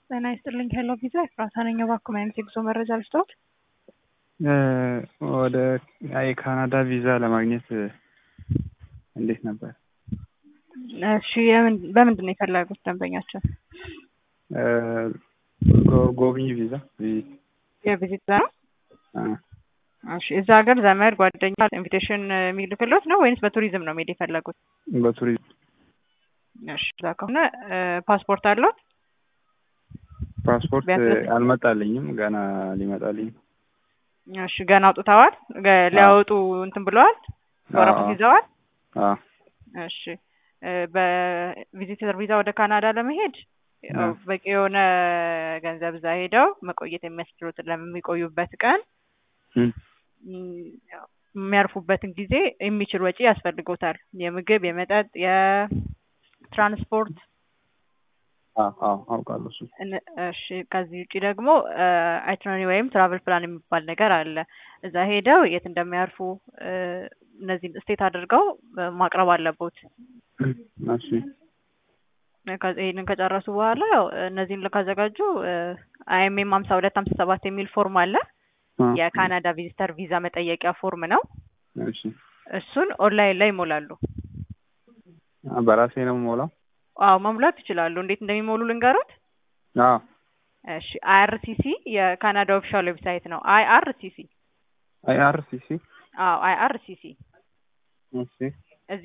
ጤና ይስጥልኝ ሄሎ ቪዛ ኤፍራታ ነኝ። እባክዎ ምን አይነት የጉዞ መረጃ ልስጥዎት? ወደ የካናዳ ቪዛ ለማግኘት እንዴት ነበር? እሺ የምን- በምንድን ነው የፈለጉት ደንበኛችን? ጎ- ጎብኚ ቪዛ ቪዚት የቪዚት ቪዛ ነው? አ፣ እሺ እዛ ሀገር ዘመድ ጓደኛ ኢንቪቴሽን የሚልክሎት ነው ወይንስ በቱሪዝም ነው መሄድ የፈለጉት? በቱሪዝም እሺ እዛ ከሆነ ፓስፖርት አለዎት? ፓስፖርት ቢያንስ- አልመጣልኝም ገና ሊመጣልኝ እሺ ገና አውጥተዋል? ገ- ሊያወጡ እንትን ብለዋል? ወረቀት አዎ። ይዘዋል? አ፣ እሺ እ በቪዚተር ቪዛ ወደ ካናዳ ለመሄድ ያው አዎ። በቂ የሆነ ገንዘብ እዛ ሄደው መቆየት የሚያስችሉትን ለሚቆዩበት ቀን እም፣ ም፣ ያው የሚያርፉበትን ጊዜ የሚችል ወጪ ያስፈልጎታል። የምግብ፣ የመጠጥ፣ የትራንስፖርት አ፣ አዎ አውቃለሁ እሱ እነ- እሺ ከዚህ ውጭ ደግሞ አይትነሪ ወይም ትራቨል ፕላን የሚባል ነገር አለ። እዛ ሄደው የት እንደሚያርፉ እ፣ እነዚህን ስቴት አድርገው እ፣ ማቅረብ አለቦት። እሺ ከ- ይህንን ከጨረሱ በኋላ ያው እነዚህን ካዘጋጁ አይኤምኤም ሀምሳ ሁለት ሀምሳ ሰባት የሚል ፎርም አለ። አ፣ የካናዳ ቪዚተር ቪዛ መጠየቂያ ፎርም ነው። እሺ እሱን ኦንላይን ላይ ይሞላሉ። አ፣ በራሴ ነው የምሞላው? አዎ መሙላት ይችላሉ። እንዴት እንደሚሞሉ ልንገሩት? አዎ እሺ አይአርሲሲ የካናዳ ኦፊሻል ዌብሳይት ነው። አይአርሲሲ አይ አር ሲ ሲ አዎ አይአርሲሲ እሺ